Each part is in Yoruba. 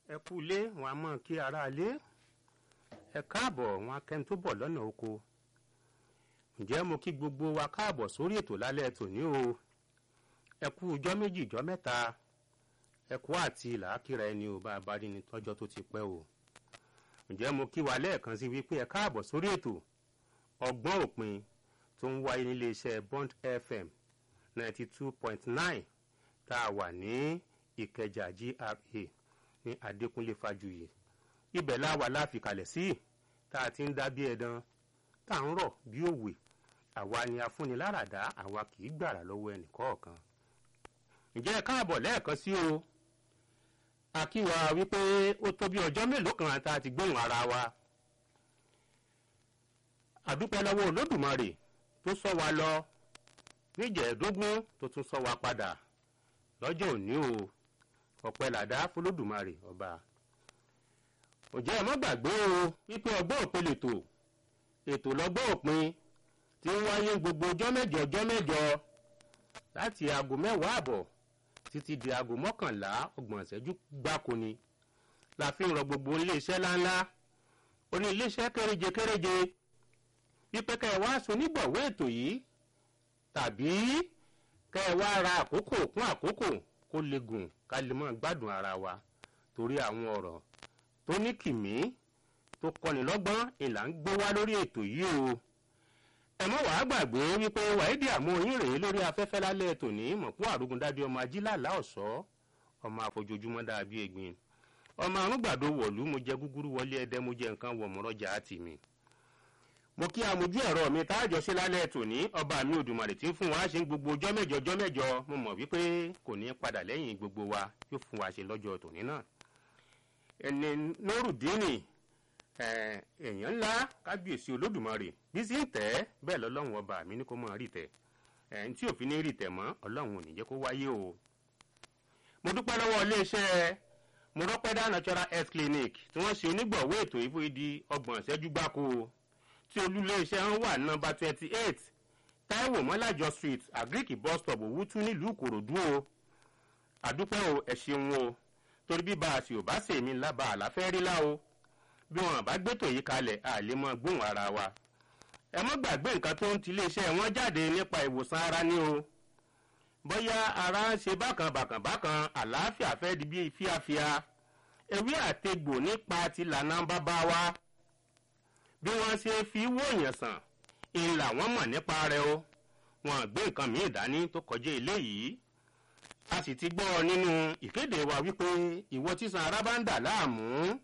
ẹ kú ilé wọn a mọ kí ara ilé ẹ káàbọ̀ wọn akẹ́ni tó bọ̀ lọ́nà oko ǹjẹ́ mo kí gbogbo wa káàbọ̀ sórí ètò lálẹ́ tòní o ẹ kú ijọ́ méjì ijọ́ mẹ́ta ẹ kú àti làákìrà ẹni ò bá a bá rí ni tọ́jọ́ tó ti pẹ́ o ǹjẹ́ mo kí wa lẹ́ẹ̀kan sí wípé ẹ káàbọ̀ sórí ètò ọgbọ́n òpin tó ń wáyé nílé iṣẹ́ Bond FM ninety two point nine tá a wà ní Ìkẹjà GRA ní Adékúnlé Fájuyì ibẹ̀ láwa láfikalẹ̀ sí tá a ti ń dá bí ẹ̀dán tá a ń rọ̀ bí òwe àwa ni afúniláràdá àwa kì í gbàrà lọ́wọ́ ẹnì kọ̀ọ̀kan ǹjẹ́ ẹ káàbọ̀ lẹ́ẹ̀kan sí o akíwa wípé ó tó bí ọjọ́ mélòó kan tá a ti gbóhùn ara wa àdúpẹ́ lọ́wọ́ Olódùmarè tó sọ wa lọ níjẹ̀ẹ́dógún tó tún sọ wa padà lọ́jọ́ òní o ọpẹ́ làdá fọlọ́dùmarè ọba òjẹ́ ẹ má gbàgbé o wípé ọgbọ́n òpin lètò ètò lọ́gbọ́n òpin tí ń wáyé gbogbo ọjọ́ mẹ́jọ ọjọ́ mẹ́jọ láti aago mẹ́wàá àbọ̀ títí di aago mọ́kànlá ọgbọ̀n ìṣẹ́jú gbáko ni la fi ń rọ gbogbo iléeṣẹ́ ńláńlá oní iléeṣẹ́ kéréje kéréje wípé kẹ́ ẹ wá aṣọ onígbọ̀wọ́ ètò yìí tàbí kẹ́ ẹ wá ra àkókò kún àkókò kó lè gùn ká lè máa gbádùn ara wa torí àwọn ọ̀rọ̀ tó ní kìmí tó kọ́ni lọ́gbọ́n ìlà ń gbé wá lórí ètò yìí o ẹ mọ́ wàá gbàgbé wípé wàídì àmú yín rèé lórí afẹ́fẹ́ lálẹ́ tòní mọ̀kún àrùgúndádé ọmọ ajílàlá ọ̀ṣọ́ ọmọ àfojoojúmọ́ dàbí egbin ọmọ arúgbàdo wọ̀lú mo jẹ gúgúrú wọlé ẹdẹ mo jẹ nǹkan wọ̀mọ́rọ́jà àti mi mo kí amójú ẹ̀rọ mi táàjọ sí lálẹ́ tòní ọba mi òdùmarè tí ń fún wa ṣe ń gbogbo ọjọ́ mẹ́jọ ọjọ́ mẹ́jọ mo mọ̀ wípé kò ní padà lẹ́yìn gbogbo wa yóò fún wa ṣe lọ́jọ́ tòní náà ẹni nórùdíìnì èèyàn ńlá kábíyèsí olódùmarè bí sí ń tẹ́ bẹ́ẹ̀ lọ́lọ́run ọba mi ní kó mọ̀ rí tẹ̀ ẹ̀ẹ́n tí òfin ní rí tẹ̀ mọ́ ọlọ́run ò ní jẹ́ kó wáyé o. mo dúpẹ́ lọ́wọ́ iléeṣẹ́ mọ́rọ́pẹ́dá natural health clinic tí wọ́n ṣe onígbọ̀wọ́ ètò ìfún ìdí ọgbọ̀n ìṣẹ́jú gbáko tí olúléeṣẹ́ ń wà nọ́mbà twenty eight taiwo mọ́lájọ street agric bus stop òwútú nílùú ìkòròdú o àdúpẹ́ o ẹ ṣeun o torí bí bá a sì ò bá sèmi lába àlàfẹ́ rí lá o bí wọn bá gbétò yìí kalẹ̀ a lè mọ gbóhùn ara wa ẹ mọ́ gbàgbé nǹkan tó ń ti iléeṣẹ́ wọn jáde nípa ìwòsàn ara ní o bóyá ara ń ṣe bákan bákan bákan àlàáfíà fẹ́ di bí fíafíà ewé àtegbò nípa ti lànà bàbá wa bí wọ́n ṣe fi wòyàn sàn ń làwọn mọ̀ nípa rẹ̀ o wọn gbé nǹkan míì dání tó kọjá eléyìí a sì ti gbọ́ nínú ìkéde wa wípé ìwọ tísan ara bá ń dà láàmú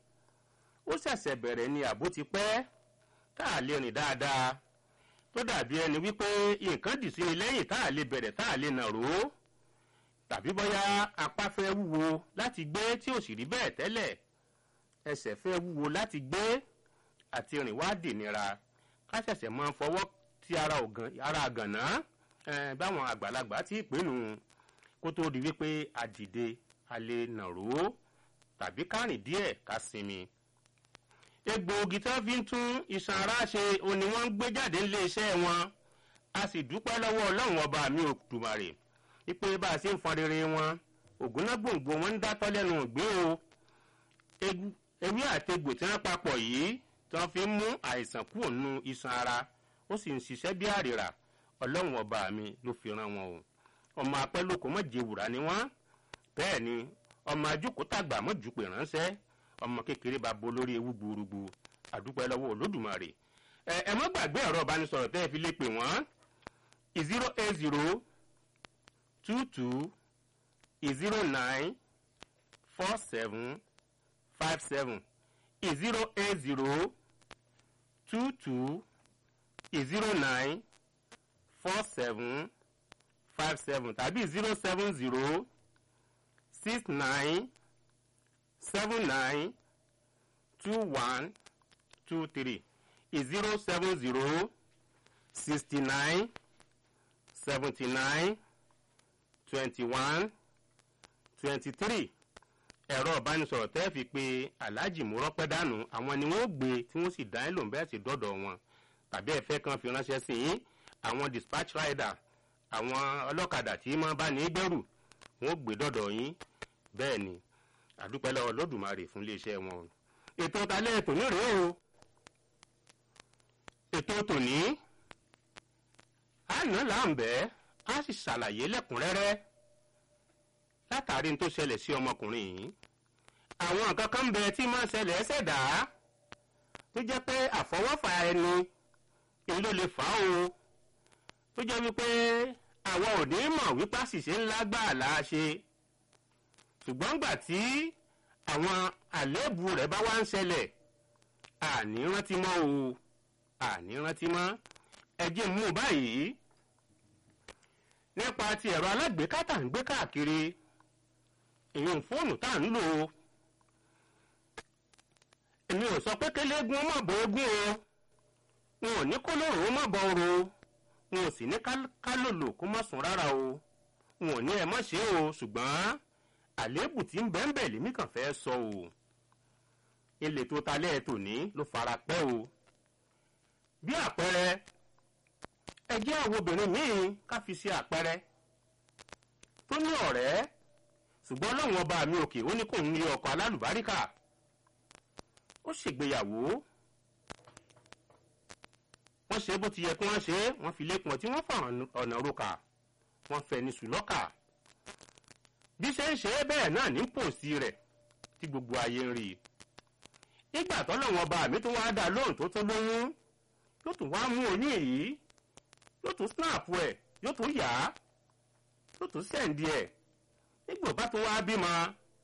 ó ṣẹ̀ṣẹ̀ bẹ̀rẹ̀ ni àbó ti pẹ́ tá a lè rìn dáadáa tó dàbí ẹni wípé nǹkan dì sí ni lẹ́yìn tá a lè bẹ̀rẹ̀ tá a lè nàró tàbí bóyá apá fẹ́ wúwo láti gbé tí ò sì rí bẹ́ẹ̀ tẹ́lẹ̀ ẹsẹ̀ fẹ́ wúwo láti gbé àti rìn wá dènìra ká ṣẹ̀ṣẹ̀ máa fọwọ́ ti ara àgànná báwọn àgbàlagbà tí ì pinnu kó tó di wípé a dìde a lè nàró tàbí ká rìn díẹ̀ ká sinmi egbòogi tí wọ́n fi ń tún iṣan ara ṣe òní wọ́n ń gbé jáde nílé iṣẹ́ wọn a sì dúpẹ́ lọ́wọ́ ọlọ́run ọba mi òdùmarè wípé bá a ṣe ń fọn rere wọn ògúnná gbòǹgbò wọn ń dátọ́ lẹ́nu ìgbé o ewé àtegbò tí wọ́n papọ̀ yìí tí wọ́n fi ń mú àìsàn kúrò nínú iṣan ara ó sì ń ṣiṣẹ́ bí àrìrà ọlọ́run ọba mi ló fi ran wọn o ọmọ apẹ́lókò mọ̀jẹ̀wùrà ni wọ́n bẹ́ẹ̀ ni ọmọ ajókòó-tàgbà mọ̀jùpè ránṣẹ́ ọmọ kékeré bá bo lórí ewu gbúrúgbú àdúpẹ́ lọ́wọ́ olódùmarè ẹ ẹ mọ́ gbàgbé ẹ̀rọ ìbánisọ̀rọ̀ tẹ́ ẹ fi lè pè wọ́n zero eight zero two two zero nine four seven five seven zero eight zero two two zero nine four seven five seven tàbí zero seven zero six nine seven nine two one two three is zero seven zero sixty nine seventy nine twenty one twenty three ẹ̀rọ ìbánisọ̀rọ̀ tẹ́ fi pé aláàjì múrọ́pẹ́ dànù àwọn ni wọ́n gbé tí wọ́n sì dá ẹ́ lòun bẹ́ẹ̀ sì dọ́dọ̀ wọn tàbí ẹ̀fẹ́ kan fi ránṣẹ́ sí yín àwọn dispatch rider àwọn ọlọ́kadà tí máa bá ní gbẹ́rù wọ́n gbé dọ́dọ̀ yín bẹ́ẹ̀ ni àdúpẹ́ lọ́wọ́ lódùmarè fún iléeṣẹ́ wọn ètò talẹ́ tòní rèé o ètò tòní àná là ń bẹ́ á sì ṣàlàyé lẹ́kùnrẹ́rẹ́ látàrí n tó ṣẹlẹ̀ sí ọmọkùnrin yìí àwọn nǹkan kan ń bẹ tí máa ń ṣẹlẹ̀ ẹsẹ̀dá tó jẹ́ pé àfọwọ́fà ẹni ni ló lè fà á o tó jẹ́ wípé àwa ò ní mọ̀ wípé àṣìṣe ńlá gbà là á ṣe ṣùgbọ́n gbà tí àwọn àléébù rẹ̀ bá wá ń ṣẹlẹ̀ àní rántí mọ́ o àní rántí mọ́ ẹ jẹ́ mú báyìí nípa ti ẹ̀rọ alágbèéká tá ń gbé káàkiri ìyẹn fóònù tá ń lò ó èmi ò sọ pé kéléegun ó mọ̀ bọ́ ogún o wọn ò ní kó lóòrò ó mọ̀ bọ́ oro wọn ò sì ní kálòlò kó má sùn rárá o wọn ò ní ẹ má ṣe o ṣùgbọ́n àléébù tí ń bẹ́ẹ̀ bẹ́ẹ̀ lèmi kàn fẹ́ sọ o ilé tó talẹ́ tòní ló fara pẹ́ o bí àpẹẹrẹ ẹ jẹ́ àwọn obìnrin míì ká fi ṣe àpẹẹrẹ tó ní ọ̀rẹ́ ṣùgbọ́n lọ́wọ́n ọba mi òkè ó ní kò ń rí ọkọ alálùbáríkà ó ṣègbéyàwó wọ́n ṣe bó ti yẹ kí wọ́n ṣe wọ́n fi lépọn tí wọ́n fà ọ̀nà roka wọ́n fẹ́ ní sùlọ́kà bí ṣe ń ṣe é bẹ́ẹ̀ náà ní pòsí rẹ̀ tí gbogbo ayé ń rí i ìgbà tọ́lọ́wọ́n ọba mi tó wá dá lóhùn tó tó lóyún yóò tún wá mú oyún èyí yóò tún snap ẹ̀ yóò tún yá yóò tún sẹ́ǹdì ẹ̀ nígbà bá tó wá bímọ